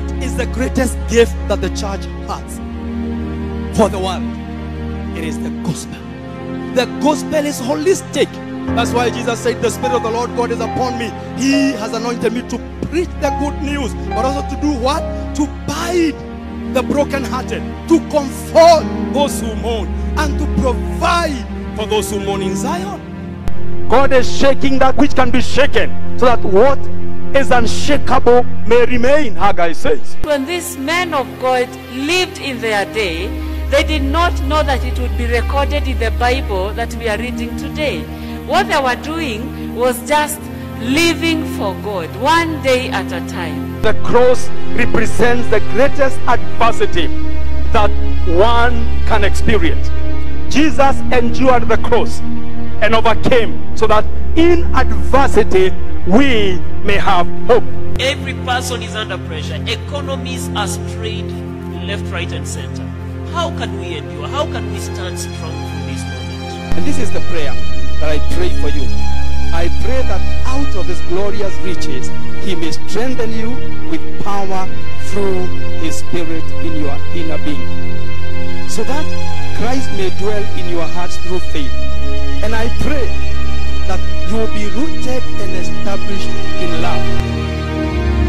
is the greatest gift that the church has for the world? It is the gospel. The gospel is holistic. That's why Jesus said, The Spirit of the Lord God is upon me. He has anointed me to preach the good news, but also to do what? To bind the brokenhearted, to comfort those who mourn, and to provide for those who mourn in Zion. God is shaking that which can be shaken, so that what is unshakable may remain, Haggai says. When these men of God lived in their day, they did not know that it would be recorded in the Bible that we are reading today. What they were doing was just living for God, one day at a time. The cross represents the greatest adversity that one can experience. Jesus endured the cross and overcame so that in adversity we may have hope. Every person is under pressure. Economies are strained left, right, and center. How can we endure? How can we stand strong through this moment? And this is the prayer that I pray for you. I pray that out of his glorious riches, he may strengthen you with power through his spirit in your inner being. So that Christ may dwell in your hearts through faith. And I pray that you will be rooted and established in love.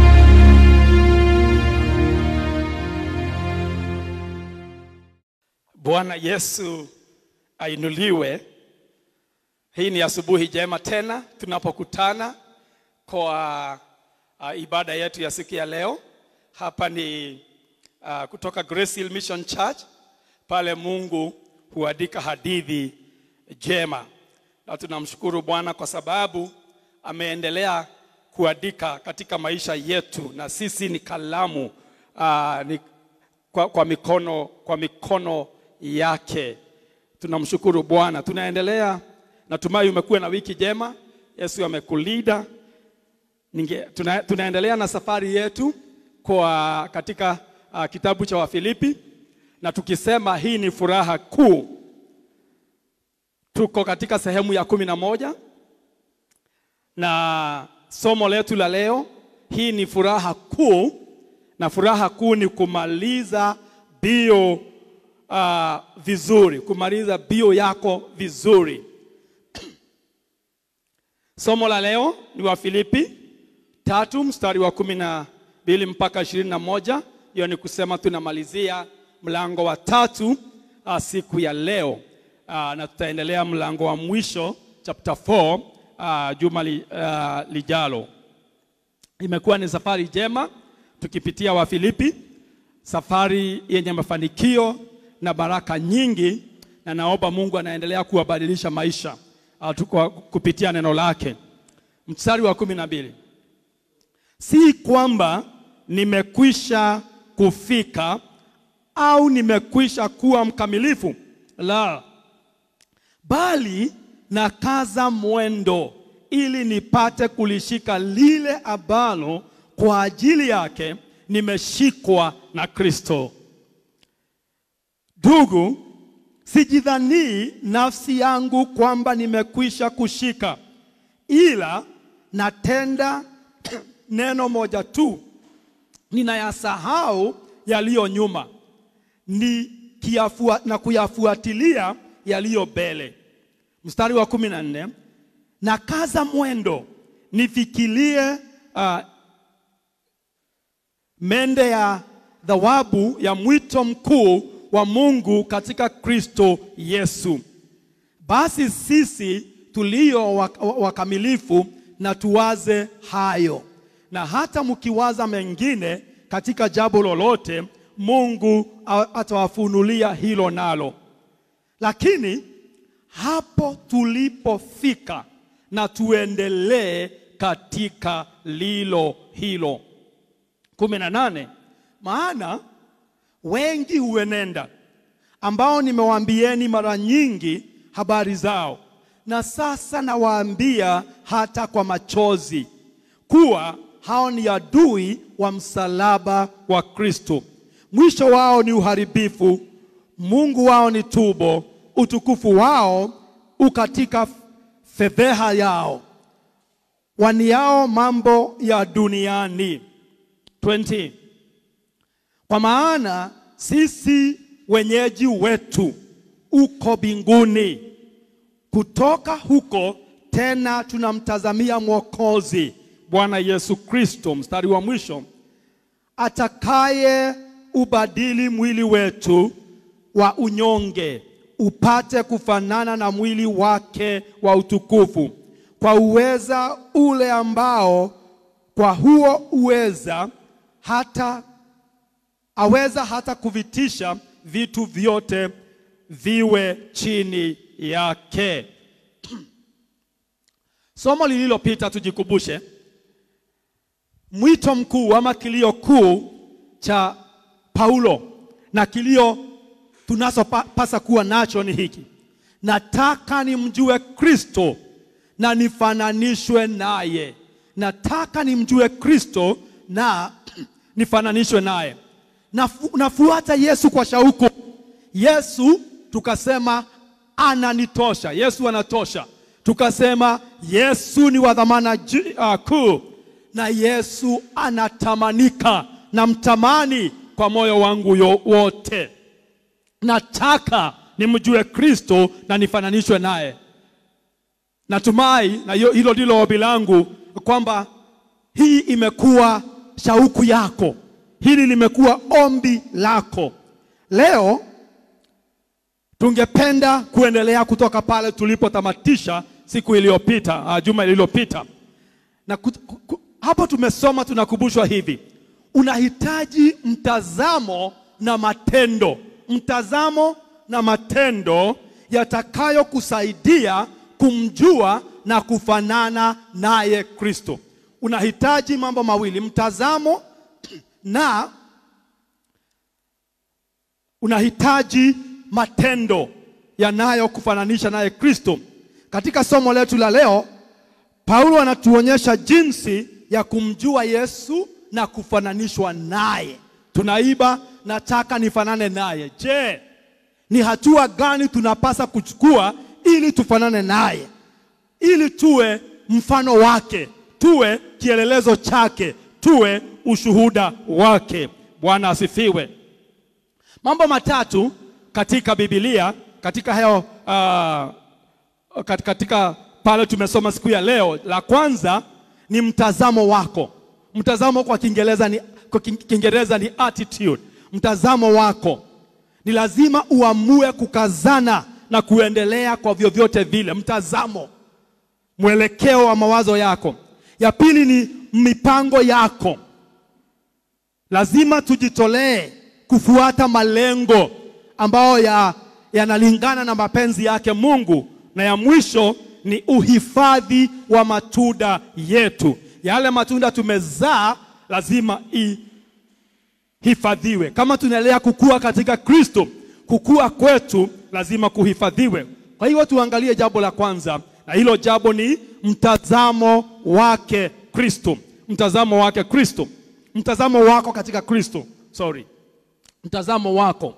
Bwana Yesu ainuliwe. Hii ni asubuhi njema tena tunapokutana kwa uh, ibada yetu ya siku ya leo. Hapa ni uh, kutoka Grace Hill Mission Church, pale Mungu huandika hadithi njema, na tunamshukuru Bwana kwa sababu ameendelea kuandika katika maisha yetu, na sisi ni kalamu uh, ni kwa, kwa mikono kwa mikono yake. Tunamshukuru Bwana. Tunaendelea, natumai umekuwa na wiki njema. Yesu amekulida. Ninge, tuna, tunaendelea na safari yetu kwa katika uh, kitabu cha Wafilipi na tukisema hii ni furaha kuu. Tuko katika sehemu ya kumi na moja na somo letu la leo, hii ni furaha kuu, na furaha kuu ni kumaliza bio uh, vizuri, kumaliza bio yako vizuri. Somo la leo ni wa Filipi tatu mstari wa kumi na mbili mpaka ishirini na moja. Hiyo ni kusema tunamalizia mlango wa tatu uh, siku ya leo uh, na tutaendelea mlango wa mwisho chapter 4 uh, juma li, uh, lijalo. Imekuwa ni safari njema tukipitia Wafilipi, safari yenye mafanikio na baraka nyingi, na naomba Mungu anaendelea kuwabadilisha maisha uh, tuko kupitia neno lake. Mstari wa kumi na mbili, si kwamba nimekwisha kufika au nimekwisha kuwa mkamilifu, la, bali nakaza mwendo ili nipate kulishika lile ambalo kwa ajili yake nimeshikwa na Kristo. Ndugu, sijidhanii nafsi yangu kwamba nimekwisha kushika, ila natenda neno moja tu, ninayasahau yaliyo nyuma ni kiafua, na kuyafuatilia yaliyo mbele. Mstari wa kumi na nne na kaza mwendo nifikirie uh, mende ya thawabu ya mwito mkuu wa Mungu katika Kristo Yesu. Basi sisi tulio wakamilifu na tuwaze hayo, na hata mkiwaza mengine katika jambo lolote, Mungu atawafunulia hilo nalo. Lakini hapo tulipofika, na tuendelee katika lilo hilo. kumi na nane maana wengi huenenda ambao nimewaambieni mara nyingi habari zao, na sasa nawaambia hata kwa machozi, kuwa hao ni adui wa msalaba wa Kristo. Mwisho wao ni uharibifu, Mungu wao ni tubo, utukufu wao ukatika fedheha yao, waniao mambo ya duniani. 20 kwa maana sisi wenyeji wetu uko mbinguni. Kutoka huko tena tunamtazamia Mwokozi Bwana Yesu Kristo, mstari wa mwisho, atakaye ubadili mwili wetu wa unyonge upate kufanana na mwili wake wa utukufu, kwa uweza ule ambao kwa huo uweza hata aweza hata kuvitisha vitu vyote viwe chini yake. Somo lililopita tujikumbushe mwito mkuu ama kilio kuu cha Paulo na kilio tunachopasa kuwa nacho ni hiki: nataka nimjue Kristo na nifananishwe naye. Nataka nimjue Kristo na nifananishwe naye. Nafu, nafuata Yesu kwa shauku. Yesu tukasema ananitosha, Yesu anatosha. Tukasema Yesu ni wa dhamana ji- uh, kuu, na Yesu anatamanika, namtamani kwa moyo wangu yo- wote. Nataka nimjue Kristo na nifananishwe naye. Natumai na hiyo- hilo ndilo ombi langu kwamba hii imekuwa shauku yako, hili limekuwa ombi lako. Leo tungependa kuendelea kutoka pale tulipotamatisha siku iliyopita, uh, juma lililopita, na ku, ku, ku, hapo tumesoma, tunakumbushwa hivi, unahitaji mtazamo na matendo, mtazamo na matendo yatakayokusaidia kumjua na kufanana naye Kristo. Unahitaji mambo mawili, mtazamo na unahitaji matendo yanayokufananisha naye Kristo. Katika somo letu la leo, Paulo anatuonyesha jinsi ya kumjua Yesu na kufananishwa naye. Tunaiba, nataka nifanane naye. Je, ni hatua gani tunapasa kuchukua ili tufanane naye, ili tuwe mfano wake, tuwe kielelezo chake, tuwe ushuhuda wake. Bwana asifiwe. Mambo matatu katika Biblia, katika hayo uh, kat- katika pale tumesoma siku ya leo. La kwanza ni mtazamo wako. Mtazamo kwa Kiingereza ni, kwa King- Kiingereza ni attitude. Mtazamo wako ni lazima uamue kukazana na kuendelea kwa vyovyote vile. Mtazamo, mwelekeo wa mawazo yako. Ya pili ni mipango yako. Lazima tujitolee kufuata malengo ambayo ya yanalingana na mapenzi yake Mungu, na ya mwisho ni uhifadhi wa matunda yetu. Yale matunda tumezaa lazima ihifadhiwe. Kama tunaendelea kukua katika Kristo, kukua kwetu lazima kuhifadhiwe. Kwa hiyo tuangalie jambo la kwanza, na hilo jambo ni mtazamo wake Kristo. Mtazamo wake Kristo, mtazamo wako katika Kristo. Sorry, mtazamo wako.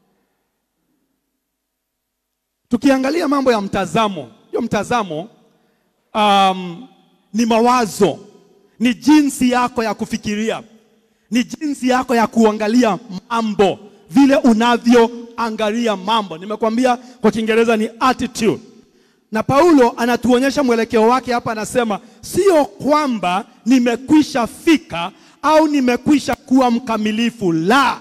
Tukiangalia mambo ya mtazamo, hiyo mtazamo um, ni mawazo, ni jinsi yako ya kufikiria, ni jinsi yako ya kuangalia mambo, vile unavyoangalia mambo. Nimekwambia kwa Kiingereza ni attitude, na Paulo anatuonyesha mwelekeo wake hapa. Anasema sio kwamba nimekwisha fika au nimekwisha kuwa mkamilifu, la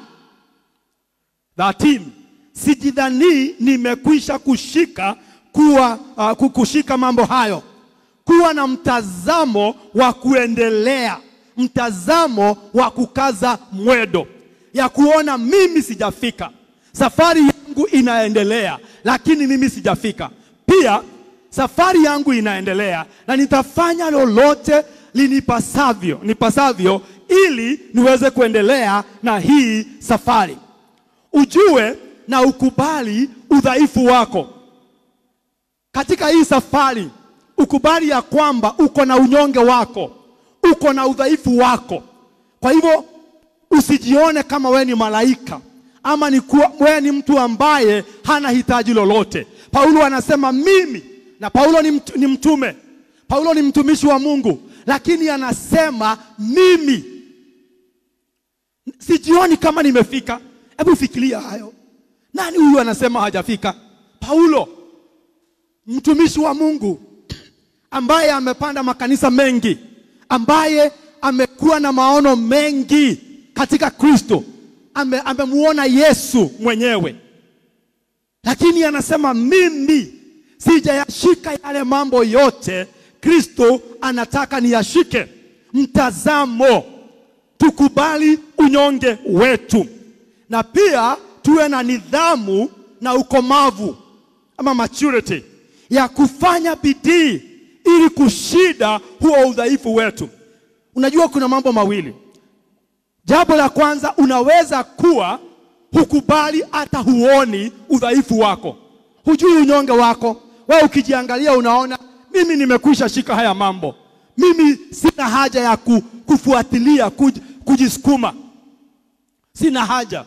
13 sijidhanii nimekwisha kushika kuwa uh, kushika mambo hayo. Kuwa na mtazamo wa kuendelea, mtazamo wa kukaza mwedo, ya kuona mimi sijafika, safari yangu inaendelea, lakini mimi sijafika. Pia safari yangu inaendelea na nitafanya lolote linipasavyo nipasavyo ili niweze kuendelea na hii safari. Ujue na ukubali udhaifu wako katika hii safari. Ukubali ya kwamba uko na unyonge wako, uko na udhaifu wako. Kwa hivyo usijione kama we ni malaika ama ni kuwa, we ni mtu ambaye hana hitaji lolote. Paulo anasema mimi, na Paulo ni, mtu, ni mtume, Paulo ni mtumishi wa Mungu, lakini anasema mimi sijioni kama nimefika. Hebu fikiria hayo. Nani huyu anasema hajafika? Paulo, mtumishi wa Mungu ambaye amepanda makanisa mengi, ambaye amekuwa na maono mengi katika Kristo, ame, amemuona Yesu mwenyewe, lakini anasema mimi sijayashika yale mambo yote Kristo anataka niyashike. Mtazamo, tukubali unyonge wetu, na pia tuwe na nidhamu na ukomavu ama maturity ya kufanya bidii ili kushida huo udhaifu wetu. Unajua kuna mambo mawili. Jambo la kwanza, unaweza kuwa hukubali hata huoni udhaifu wako, hujui unyonge wako. Wewe ukijiangalia unaona mimi nimekwisha shika haya mambo, mimi sina haja ya ku, kufuatilia kuj, kujisukuma, sina haja.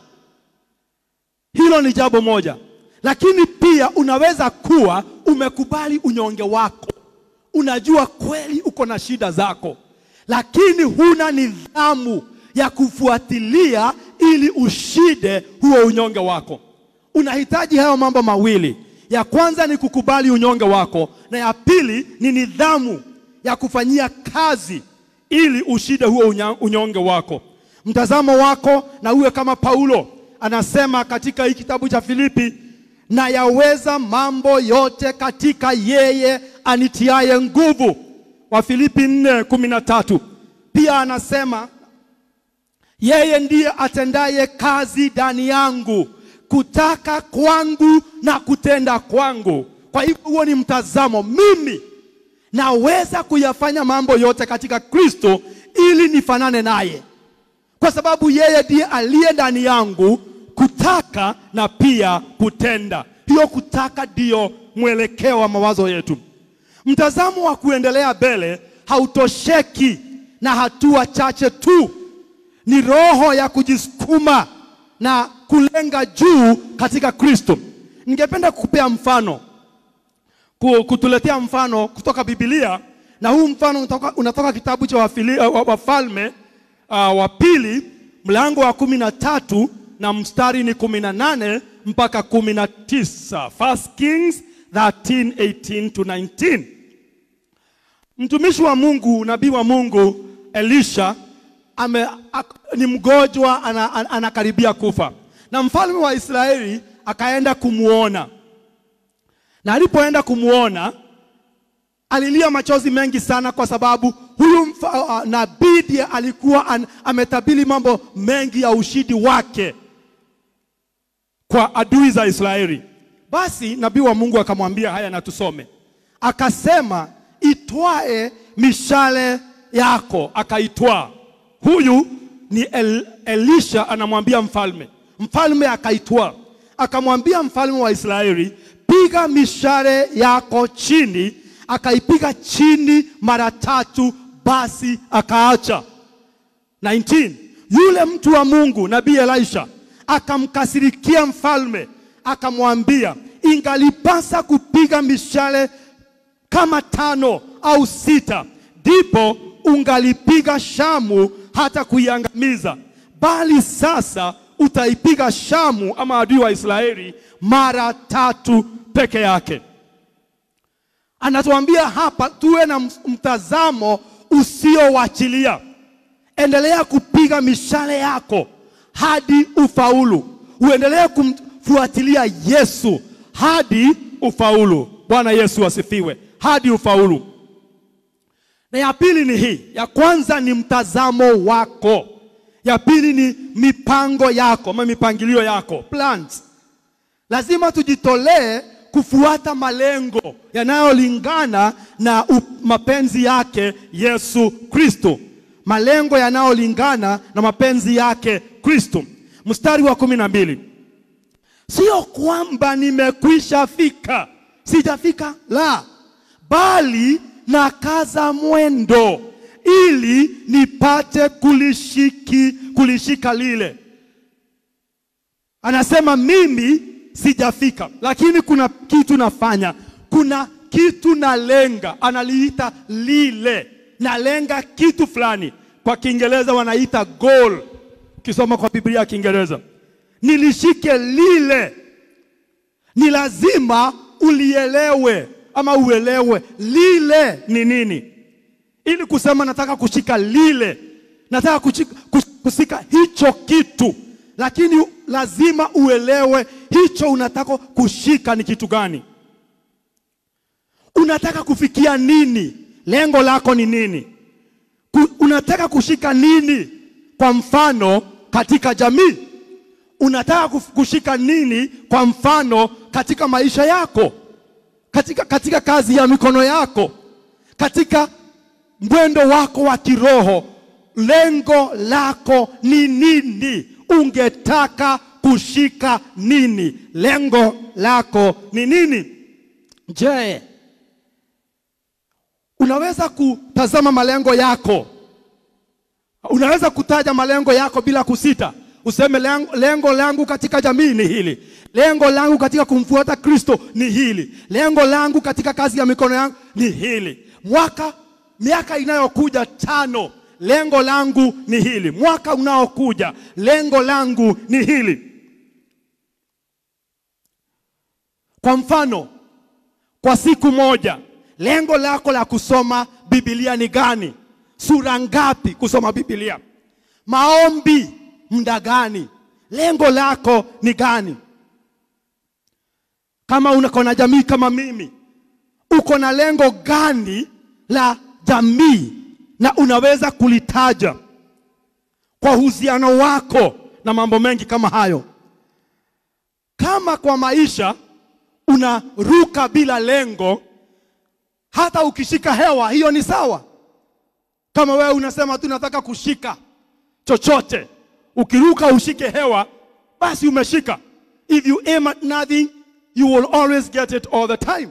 Hilo ni jambo moja, lakini pia unaweza kuwa umekubali unyonge wako, unajua kweli uko na shida zako, lakini huna nidhamu ya kufuatilia ili ushide huo unyonge wako. Unahitaji hayo mambo mawili. Ya kwanza ni kukubali unyonge wako, na ya pili ni nidhamu ya kufanyia kazi ili ushide huo unya- unyonge wako. Mtazamo wako na uwe kama Paulo anasema katika hii kitabu cha Filipi, na yaweza mambo yote katika yeye anitiaye nguvu. Wa Filipi 4:13. Pia anasema yeye ndiye atendaye kazi ndani yangu kutaka kwangu na kutenda kwangu. Kwa hivyo huo ni mtazamo, mimi naweza kuyafanya mambo yote katika Kristo ili nifanane naye, kwa sababu yeye ndiye aliye ndani yangu kutaka na pia kutenda. Hiyo kutaka ndiyo mwelekeo wa mawazo yetu. Mtazamo wa kuendelea mbele hautosheki na hatua chache tu, ni roho ya kujisukuma na kulenga juu katika Kristo. Ningependa kukupea mfano, ku- kutuletea mfano kutoka Biblia, na huu mfano unatoka, unatoka kitabu cha Wafili- wa- Wafalme uh, wa pili mlango wa kumi na tatu na mstari ni kumi na nane mpaka kumi na tisa. First Kings 13, 18 to 19. Mtumishi wa Mungu, nabii wa Mungu Elisha ame, ak, ni mgonjwa ana, ana, anakaribia kufa, na mfalme wa Israeli akaenda kumuona, na alipoenda kumuona alilia machozi mengi sana, kwa sababu huyu mfa- uh, nabii ndiye alikuwa an, ametabiri mambo mengi ya ushindi wake kwa adui za Israeli. Basi nabii wa Mungu akamwambia haya, na tusome. Akasema, itwae mishale yako. Akaitwaa. Huyu ni El, Elisha anamwambia mfalme. Mfalme akaitwaa, akamwambia mfalme wa Israeli, piga mishale yako chini. Akaipiga chini mara tatu, basi akaacha. 19 Yule mtu wa Mungu nabii Elisha akamkasirikia mfalme, akamwambia, ingalipasa kupiga mishale kama tano au sita, ndipo ungalipiga Shamu hata kuiangamiza, bali sasa utaipiga Shamu ama adui wa Israeli mara tatu peke yake. Anatuambia hapa tuwe na mtazamo usiowachilia. Endelea kupiga mishale yako hadi ufaulu. Uendelee kumfuatilia Yesu hadi ufaulu. Bwana Yesu asifiwe. Hadi ufaulu. Na ya pili ni hii. Ya kwanza ni mtazamo wako. Ya pili ni mipango yako ama mipangilio yako, plans. Lazima tujitolee kufuata malengo yanayolingana na u- mapenzi yake Yesu Kristo, malengo yanayolingana na mapenzi yake Kristo. Mstari wa kumi na mbili, sio kwamba nimekwisha fika, sijafika, la, bali nakaza mwendo ili nipate kulishiki, kulishika lile Anasema mimi sijafika, lakini kuna kitu nafanya, kuna kitu nalenga. Analiita lile, nalenga kitu fulani. Kwa Kiingereza wanaita goal. ukisoma kwa Biblia ya Kiingereza, nilishike lile. Ni lazima ulielewe ama uelewe lile ni nini, ili kusema nataka kushika lile, nataka kushika, kushika hicho kitu, lakini lazima uelewe hicho unataka kushika ni kitu gani, unataka kufikia nini, lengo lako ni nini, Ku, unataka kushika nini? Kwa mfano katika jamii unataka kuf- kushika nini? Kwa mfano katika maisha yako, katika, katika kazi ya mikono yako, katika mwendo wako wa kiroho, lengo lako ni nini? Ungetaka kushika nini? Lengo lako ni nini? Je, unaweza kutazama malengo yako Unaweza kutaja malengo yako bila kusita, useme lengo, lengo langu katika jamii ni hili, lengo langu katika kumfuata Kristo ni hili, lengo langu katika kazi ya mikono yangu ni hili. Mwaka miaka inayokuja tano, lengo langu ni hili. Mwaka unaokuja, lengo langu ni hili. Kwa mfano, kwa siku moja, lengo lako la kusoma Biblia ni gani? Sura ngapi kusoma Biblia? Maombi muda gani? Lengo lako ni gani? Kama uko na jamii kama mimi, uko na lengo gani la jamii na unaweza kulitaja kwa uhusiano wako na mambo mengi kama hayo. Kama kwa maisha unaruka bila lengo, hata ukishika hewa hiyo ni sawa. Kama wewe unasema tu nataka kushika chochote, ukiruka ushike hewa, basi umeshika. If you aim at nothing, you will always get it all the time.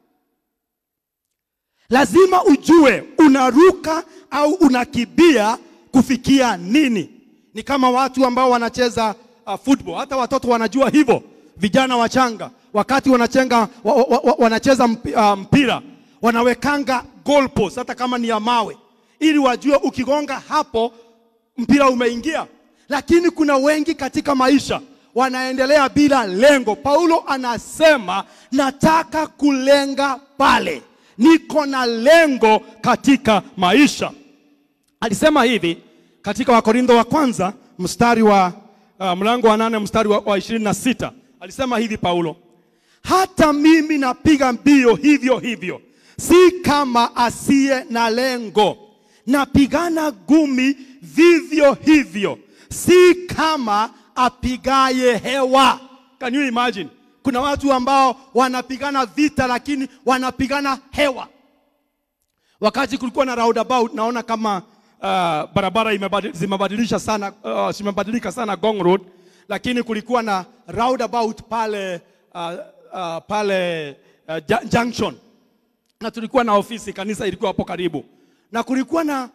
Lazima ujue unaruka au unakibia kufikia nini. Ni kama watu ambao wanacheza uh, football, hata watoto wanajua hivyo, vijana wachanga, wakati wanachenga, wa, wa, wa, wanacheza mpi, uh, mpira wanawekanga goalpost, hata kama ni ya mawe, ili wajue ukigonga hapo mpira umeingia. Lakini kuna wengi katika maisha wanaendelea bila lengo. Paulo anasema nataka kulenga pale, niko na lengo katika maisha. Alisema hivi katika Wakorintho wa kwanza mstari wa uh, mlango wa nane mstari wa, wa ishirini na sita alisema hivi Paulo, hata mimi napiga mbio hivyo hivyo, si kama asiye na lengo, napigana gumi vivyo hivyo, si kama apigaye hewa. Can you imagine? Kuna watu ambao wanapigana vita lakini wanapigana hewa. Wakati kulikuwa na roundabout, naona kama uh, barabara imebadil- zimebadilisha sana uh, zimebadilika sana Gong Road, lakini kulikuwa na roundabout pale uh, uh, pale uh, Ju- Junction, na tulikuwa na ofisi, kanisa ilikuwa hapo karibu, na kulikuwa na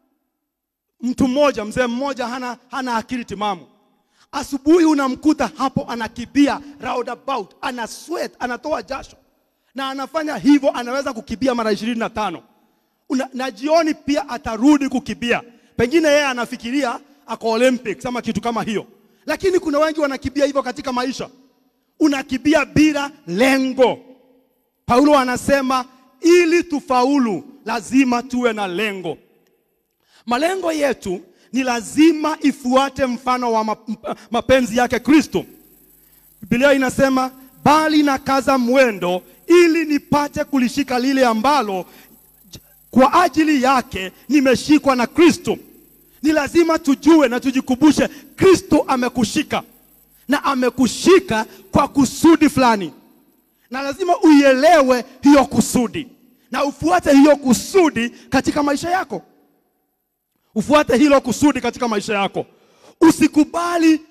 mtu mmoja, mzee mmoja, hana, hana akili timamu. Asubuhi unamkuta hapo anakibia roundabout, ana sweat, anatoa jasho, na anafanya hivyo, anaweza kukibia mara ishirini na tano Una, na jioni pia atarudi kukibia. Pengine yeye anafikiria ako Olympics ama kitu kama hiyo, lakini kuna wengi wanakibia hivyo katika maisha, unakibia bila lengo. Paulo anasema ili tufaulu lazima tuwe na lengo. Malengo yetu ni lazima ifuate mfano wa map- mapenzi yake Kristo. Biblia inasema bali na kaza mwendo ili nipate kulishika lile ambalo kwa ajili yake nimeshikwa na Kristo. Ni lazima tujue na tujikumbushe Kristo amekushika na amekushika kwa kusudi fulani, na lazima uielewe hiyo kusudi na ufuate hiyo kusudi katika maisha yako. Ufuate hilo kusudi katika maisha yako. Usikubali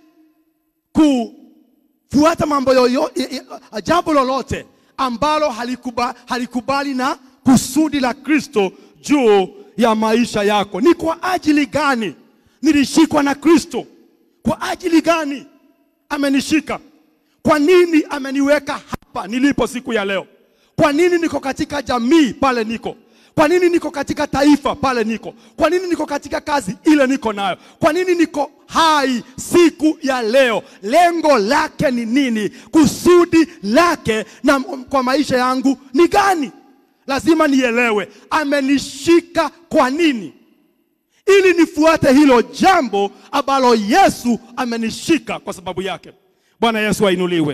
kufuata mambo yoyote, jambo lolote ambalo halikuba, halikubali na kusudi la Kristo juu ya maisha yako. Ni kwa ajili gani nilishikwa na Kristo? Kwa ajili gani amenishika? Kwa nini ameniweka hapa nilipo siku ya leo? Kwa nini niko katika jamii pale niko? Kwa nini niko katika taifa pale niko? Kwa nini niko katika kazi ile niko nayo? Kwa nini niko hai siku ya leo? Lengo lake ni nini? Kusudi lake na kwa maisha yangu ni gani? Lazima nielewe amenishika kwa nini, ili nifuate hilo jambo ambalo Yesu amenishika kwa sababu yake. Bwana Yesu ainuliwe.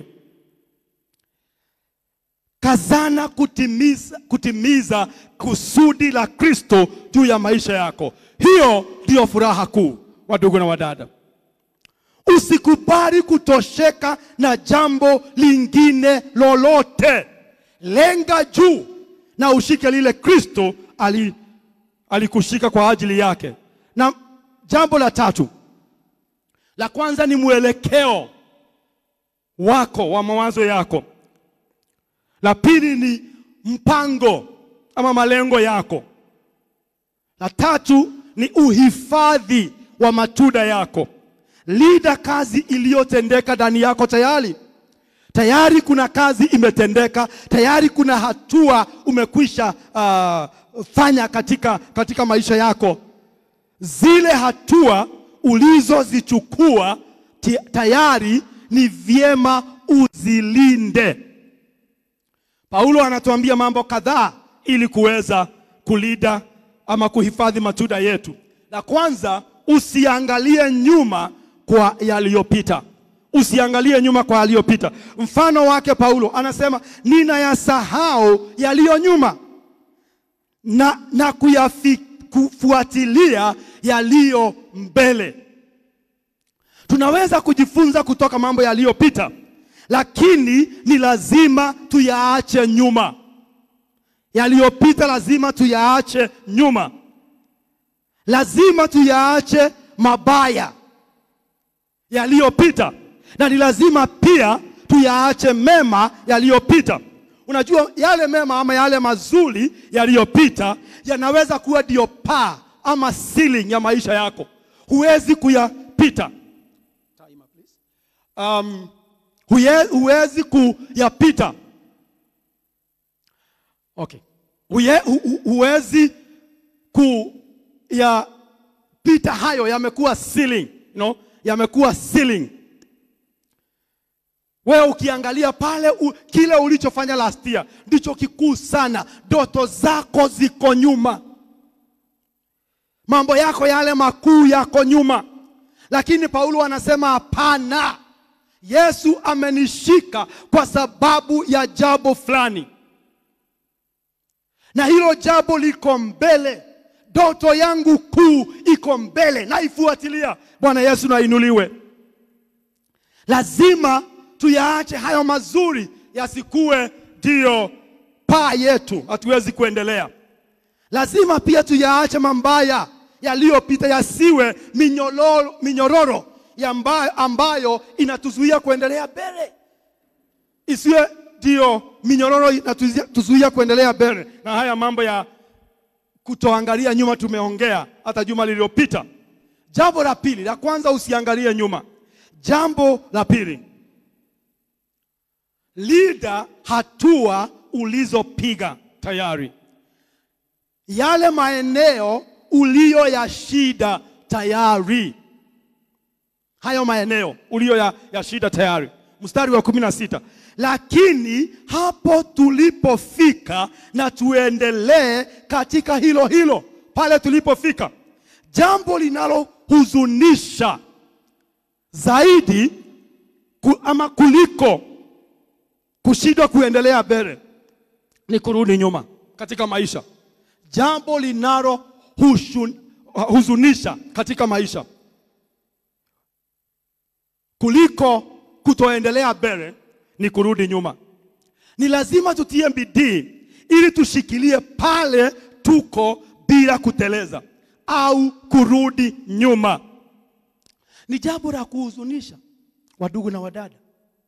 Kazana kutimiza, kutimiza kusudi la Kristo juu ya maisha yako. Hiyo ndiyo furaha kuu, wadugu na wadada. Usikubali kutosheka na jambo lingine lolote. Lenga juu na ushike lile Kristo ali, alikushika kwa ajili yake. Na jambo la tatu, la kwanza ni mwelekeo wako wa mawazo yako. La pili ni mpango ama malengo yako. La tatu ni uhifadhi wa matunda yako. Linda kazi iliyotendeka ndani yako tayari. Tayari kuna kazi imetendeka, tayari kuna hatua umekwisha uh, fanya katika, katika maisha yako. Zile hatua ulizozichukua ti- tayari ni vyema uzilinde. Paulo anatuambia mambo kadhaa ili kuweza kulinda ama kuhifadhi matunda yetu. La kwanza, usiangalie nyuma kwa yaliyopita. Usiangalie nyuma kwa yaliyopita. Mfano wake Paulo anasema ninayasahau yaliyo nyuma na, na kuyafi, kufuatilia yaliyo mbele. Tunaweza kujifunza kutoka mambo yaliyopita, lakini ni lazima tuyaache nyuma. Yaliyopita lazima tuyaache nyuma, lazima tuyaache mabaya yaliyopita, na ni lazima pia tuyaache mema yaliyopita. Unajua, yale mema ama yale mazuri yaliyopita yanaweza kuwa ndio paa ama ceiling ya maisha yako, huwezi kuyapita um, huye, huwezi kuyapita okay. Huye, hu, hu- huwezi kuyapita hayo, yamekuwa ceiling, you know, yamekuwa ceiling. Wewe ukiangalia pale u, kile ulichofanya last year ndicho kikuu sana. Ndoto zako ziko nyuma, mambo yako yale makuu yako nyuma, lakini Paulo anasema hapana, Yesu amenishika kwa sababu ya jambo fulani, na hilo jambo liko mbele. Ndoto yangu kuu iko mbele, naifuatilia. Bwana Yesu nainuliwe. Lazima tuyaache hayo mazuri yasikuwe ndiyo paa yetu, hatuwezi kuendelea. Lazima pia tuyaache mambaya yaliyopita yasiwe minyororo, minyororo ya ambayo, ambayo inatuzuia kuendelea mbele, isiwe ndiyo minyororo inatuzuia kuendelea mbele. Na haya mambo ya kutoangalia nyuma tumeongea hata juma lililopita. Jambo la pili, la kwanza usiangalie nyuma. Jambo la pili, linda hatua ulizopiga tayari, yale maeneo uliyoyashinda tayari, hayo maeneo uliyo ya, ya shida tayari. Mstari wa kumi na sita, lakini hapo tulipofika na tuendelee katika hilo hilo pale tulipofika. Jambo linalohuzunisha zaidi ku, ama kuliko kushindwa kuendelea mbele ni kurudi nyuma katika maisha. Jambo linalohuzunisha katika maisha kuliko kutoendelea mbele ni kurudi nyuma. Ni lazima tutie bidii ili tushikilie pale tuko bila kuteleza au kurudi nyuma. Ni jambo la kuhuzunisha, wadugu na wadada,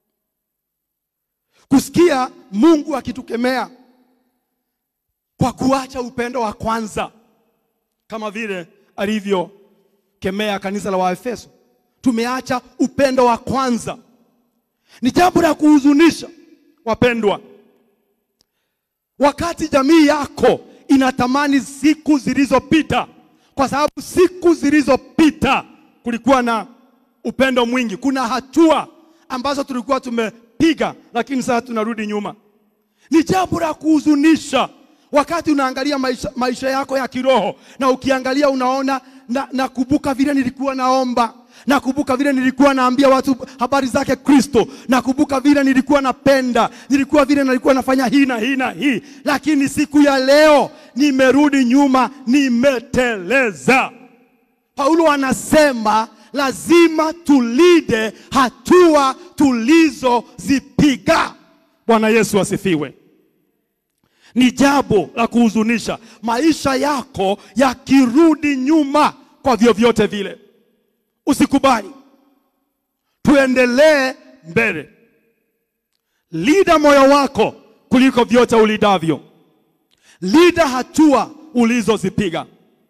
kusikia Mungu akitukemea kwa kuacha upendo wa kwanza, kama vile alivyokemea kanisa la Waefeso. Tumeacha upendo wa kwanza. Ni jambo la kuhuzunisha wapendwa, wakati jamii yako inatamani siku zilizopita, kwa sababu siku zilizopita kulikuwa na upendo mwingi. Kuna hatua ambazo tulikuwa tumepiga, lakini sasa tunarudi nyuma. Ni jambo la kuhuzunisha wakati unaangalia maisha, maisha yako ya kiroho na ukiangalia unaona, na nakumbuka vile nilikuwa naomba, nakumbuka vile nilikuwa naambia watu habari zake Kristo, nakumbuka vile nilikuwa napenda, nilikuwa vile nilikuwa nafanya hii na hii na hii, lakini siku ya leo nimerudi nyuma, nimeteleza. Paulo anasema lazima tulinde hatua tulizozipiga. Bwana Yesu asifiwe. Ni jambo la kuhuzunisha maisha yako yakirudi nyuma kwa vyovyote vile. Usikubali, tuendelee mbele. Linda moyo wako kuliko vyote ulidavyo. Linda hatua ulizozipiga.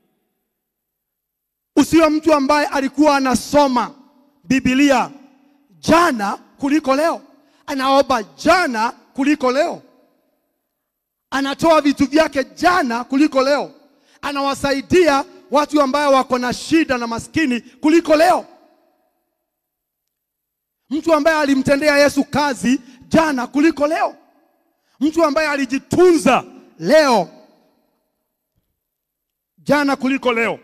Usiwe mtu ambaye alikuwa anasoma Biblia jana kuliko leo, anaomba jana kuliko leo, anatoa vitu vyake jana kuliko leo, anawasaidia watu ambao wako na shida na maskini kuliko leo. Mtu ambaye alimtendea Yesu kazi jana kuliko leo, mtu ambaye alijitunza leo jana kuliko leo.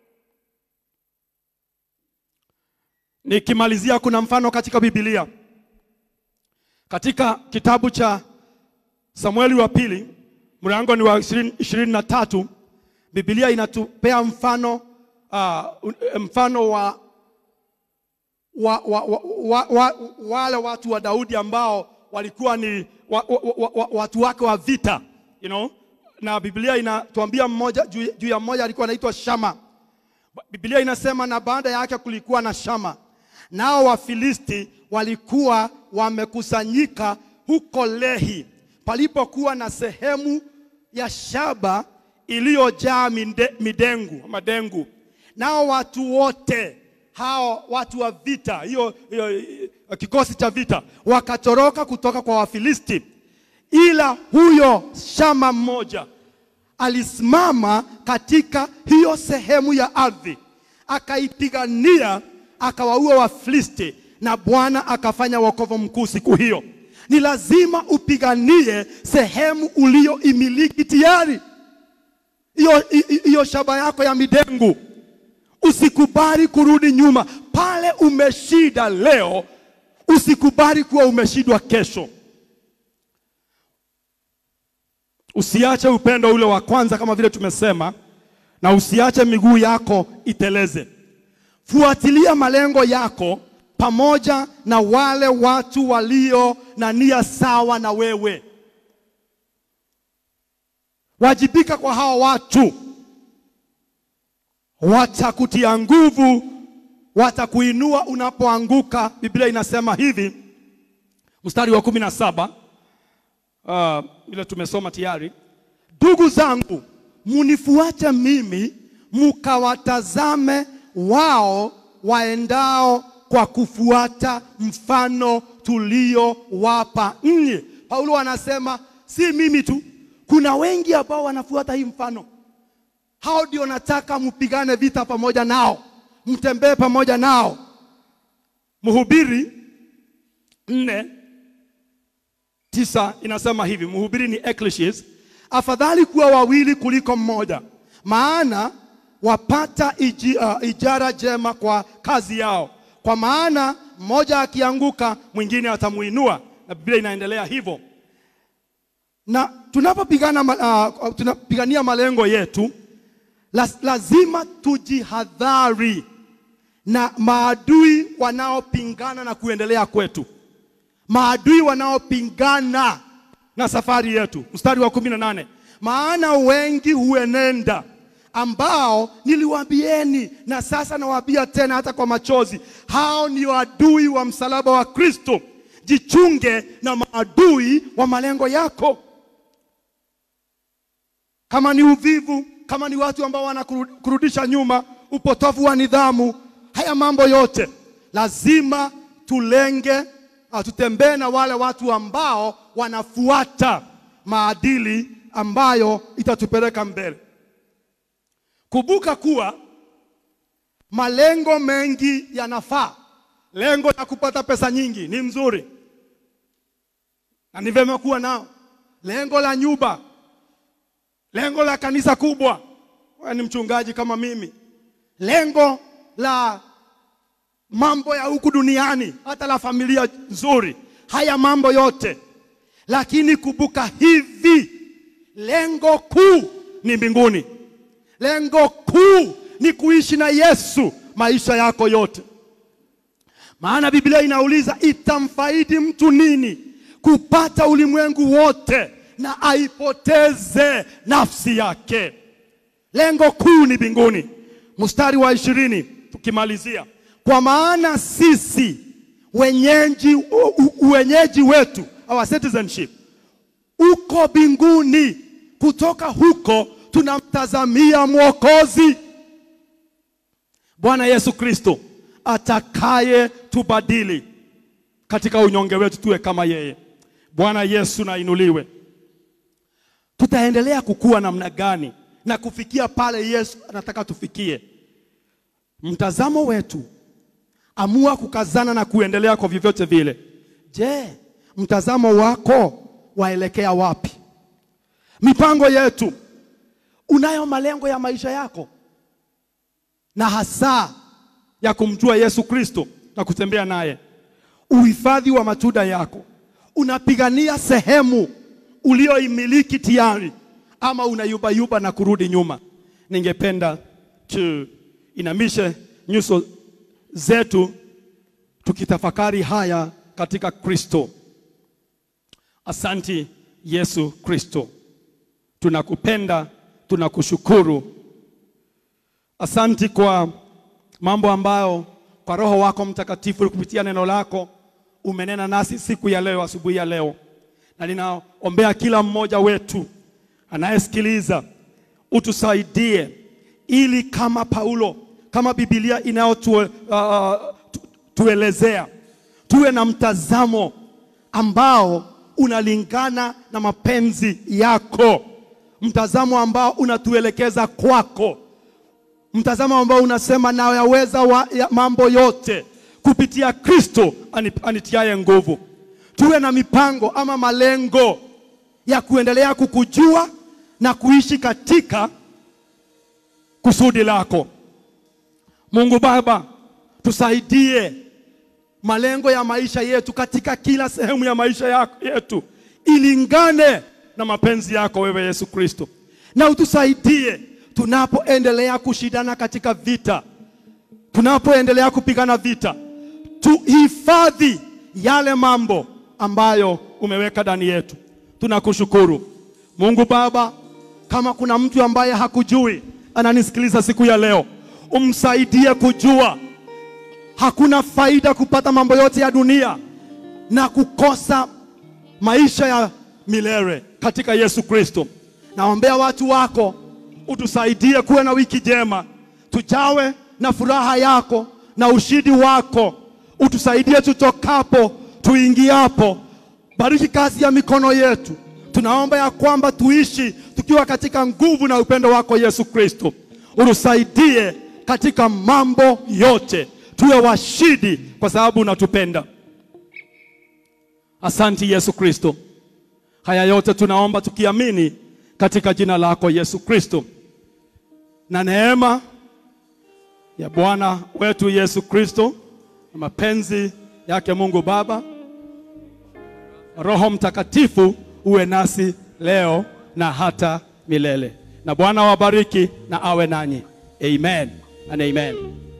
Nikimalizia, kuna mfano katika Biblia, katika kitabu cha Samueli wa pili mlango ni wa ishirini na tatu. Biblia inatupea mfano uh, mfano wa, wa, wa, wa, wa, wa, wale watu wa Daudi ambao walikuwa ni wa, wa, wa, wa, watu wake wa vita you know? Na Biblia inatuambia mmoja juu, juu ya mmoja alikuwa anaitwa Shama. Biblia inasema na baada yake kulikuwa na Shama, nao Wafilisti walikuwa wamekusanyika huko Lehi, palipokuwa na sehemu ya shaba iliyojaa minde- midengu madengu. Nao watu wote hao watu wa vita, hiyo hiyo kikosi cha vita, wakatoroka kutoka kwa Wafilisti, ila huyo Shama mmoja alisimama katika hiyo sehemu ya ardhi, akaipigania, akawaua Wafilisti, na Bwana akafanya wokovu mkuu siku hiyo. Ni lazima upiganie sehemu uliyoimiliki tayari, hiyo hiyo shaba yako ya midengu. Usikubali kurudi nyuma pale umeshida leo, usikubali kuwa umeshindwa kesho. Usiache upendo ule wa kwanza kama vile tumesema, na usiache miguu yako iteleze. Fuatilia malengo yako pamoja na wale watu walio na nia sawa na wewe. Wajibika kwa hao watu, watakutia nguvu, watakuinua unapoanguka. Biblia inasema hivi, mstari wa kumi na saba uh, ile tumesoma tayari. Ndugu zangu, munifuate mimi, mukawatazame wao waendao kwa kufuata mfano tuliowapa ninyi. Paulo anasema si mimi tu, kuna wengi ambao wanafuata hii mfano. Hao ndio nataka mpigane vita pamoja nao, mtembee pamoja nao. Mhubiri nne tisa inasema hivi, Mhubiri ni Ecclesiastes, afadhali kuwa wawili kuliko mmoja, maana wapata iji, uh, ijara jema kwa kazi yao, kwa maana mmoja akianguka mwingine atamuinua, na Biblia inaendelea hivyo. Na tunapopigana uh, tunapigania malengo yetu, lazima tujihadhari na maadui wanaopingana na kuendelea kwetu maadui wanaopingana na safari yetu. Mstari wa kumi na nane maana wengi huenenda ambao niliwaambieni, na sasa nawaambia tena hata kwa machozi, hao ni adui wa msalaba wa Kristo. Jichunge na maadui wa malengo yako, kama ni uvivu, kama ni watu ambao wanakurudisha nyuma, upotofu wa nidhamu, haya mambo yote lazima tulenge tutembee na wale watu ambao wanafuata maadili ambayo itatupeleka mbele. Kumbuka kuwa malengo mengi yanafaa. Lengo la kupata pesa nyingi ni mzuri na ni vyema kuwa nao. Lengo la nyumba, lengo la kanisa kubwa, wewe ni mchungaji kama mimi, lengo la mambo ya huku duniani, hata la familia nzuri, haya mambo yote. Lakini kumbuka hivi, lengo kuu ni mbinguni. Lengo kuu ni kuishi na Yesu maisha yako yote. Maana Biblia inauliza itamfaidi mtu nini kupata ulimwengu wote na aipoteze nafsi yake? Lengo kuu ni mbinguni. Mstari wa ishirini tukimalizia, kwa maana sisi wenyeji, u- u- wenyeji wetu our citizenship uko mbinguni, kutoka huko tunamtazamia Mwokozi Bwana Yesu Kristo atakaye tubadili katika unyonge wetu tuwe kama yeye. Bwana Yesu na inuliwe. Tutaendelea kukua namna gani na kufikia pale Yesu anataka tufikie? Mtazamo wetu, amua kukazana na kuendelea kwa vyovyote vile. Je, mtazamo wako waelekea wapi? Mipango yetu, unayo malengo ya maisha yako na hasa ya kumjua Yesu Kristo na kutembea naye. Uhifadhi wa matunda yako, unapigania sehemu ulioimiliki tayari ama unayubayuba na kurudi nyuma? Ningependa tuinamishe nyuso zetu tukitafakari haya katika Kristo. Asanti Yesu Kristo, tunakupenda, tunakushukuru. Asanti kwa mambo ambayo kwa Roho wako Mtakatifu kupitia neno lako umenena nasi siku ya leo, asubuhi ya leo, na ninaombea kila mmoja wetu anayesikiliza, utusaidie ili kama Paulo, kama Biblia inayotuelezea tuwe na mtazamo ambao unalingana na mapenzi yako, mtazamo ambao unatuelekeza kwako mtazamo ambao unasema nayaweza wa, ya mambo yote kupitia Kristo ani- anitiaye nguvu. Tuwe na mipango ama malengo ya kuendelea kukujua na kuishi katika kusudi lako. Mungu Baba, tusaidie malengo ya maisha yetu katika kila sehemu ya maisha yako- yetu ilingane na mapenzi yako wewe Yesu Kristo, na utusaidie tunapoendelea kushindana katika vita, tunapoendelea kupigana vita, tuhifadhi yale mambo ambayo umeweka ndani yetu. Tunakushukuru Mungu Baba, kama kuna mtu ambaye hakujui ananisikiliza siku ya leo, umsaidie kujua hakuna faida kupata mambo yote ya dunia na kukosa maisha ya milele katika Yesu Kristo. Naombea watu wako utusaidie kuwe na wiki njema, tujawe na furaha yako na ushindi wako. Utusaidie tutokapo, tuingiapo. Bariki kazi ya mikono yetu. Tunaomba ya kwamba tuishi tukiwa katika nguvu na upendo wako Yesu Kristo. Utusaidie katika mambo yote, tuwe washindi kwa sababu unatupenda. Asanti Yesu Kristo. Haya yote tunaomba tukiamini katika jina lako Yesu Kristo, na neema ya Bwana wetu Yesu Kristo na mapenzi yake Mungu Baba, Roho Mtakatifu uwe nasi leo na hata milele. Na Bwana wabariki na awe nanyi. Amen and amen.